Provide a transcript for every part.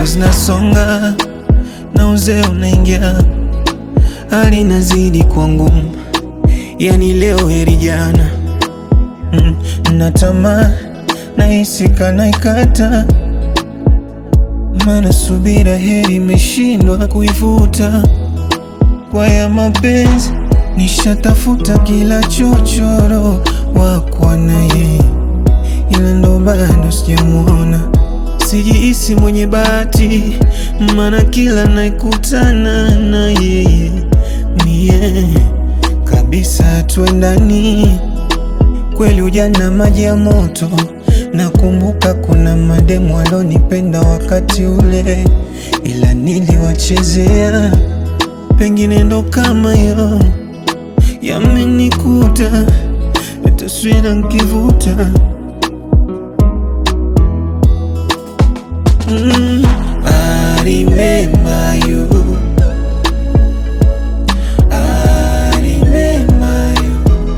siku zinasonga na uzee unaingia, hali inazidi kuwa ngumu, yani leo heri jana. Mm, na tamaa nahisi kana ikata, maana subira heri imeshindwa kuivuta. Kwa ya mapenzi nishatafuta kila chochoro wakwa naye, ila ndo bado sijamuona. Sijihisi mwenye bahati, maana kila naikutana na yeye mie kabisa tuendani kweli ujana maji ya moto. Nakumbuka kuna mademu walonipenda wakati ule, ila niliwachezea. Pengine ndo kama yo yamenikuta, taswira nkivuta. Mm, I remember you. I remember you.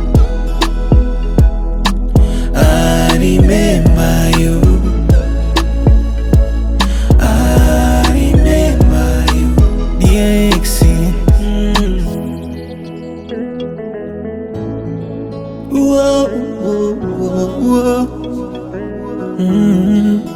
I remember you. I remember you. DXC. Mm. Whoa, whoa, whoa, whoa. Mm.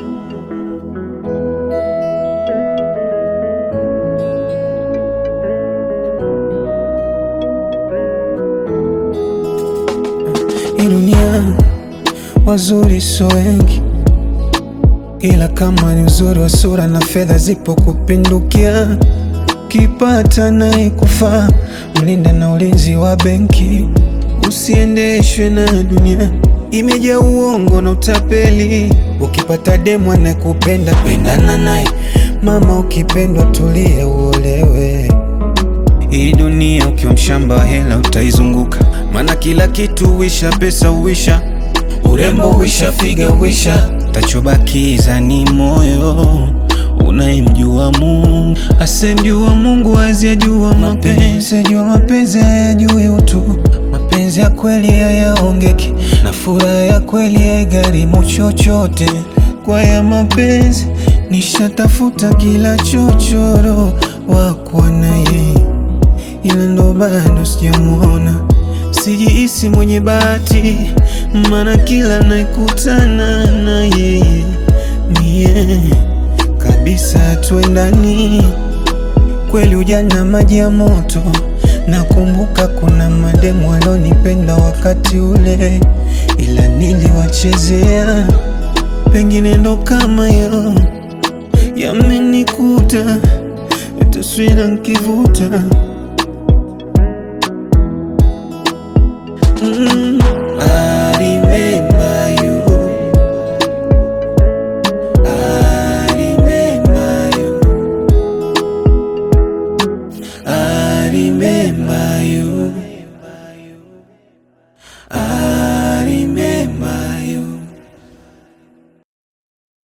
Hii dunia wazuri so wengi, ila kama ni uzuri wa sura na fedha zipo kupindukia, kipata naye kufaa, mlinde na ulinzi wa benki, usiendeshwe na dunia imejaa uongo na utapeli. Ukipata demu anayekupenda pendana naye, mama, ukipendwa tulie uolewe. Hii dunia ukiwa mshamba wa hela utaizunguka, maana kila kitu huisha, pesa huisha, urembo huisha, figa huisha, tachobakiza ni moyo unayemjua Mungu. Asemjua Mungu aziyajua mapenzi, ajua mapenzi hayajui utu. Mapenzi ya kweli hayaongeki, na furaha ya kweli haigharimu chochote. Kwa ya mapenzi nishatafuta kila chochoro wakwa naye ila ndo bado sijamuona. Sijihisi mwenye bahati, maana kila naikutana na yeye mie kabisa tuendani. Kweli ujana maji ya moto, nakumbuka kuna mademu walonipenda wakati ule, ila niliwachezea. Pengine ndo kama yo yamenikuta, taswira nkivuta Mm.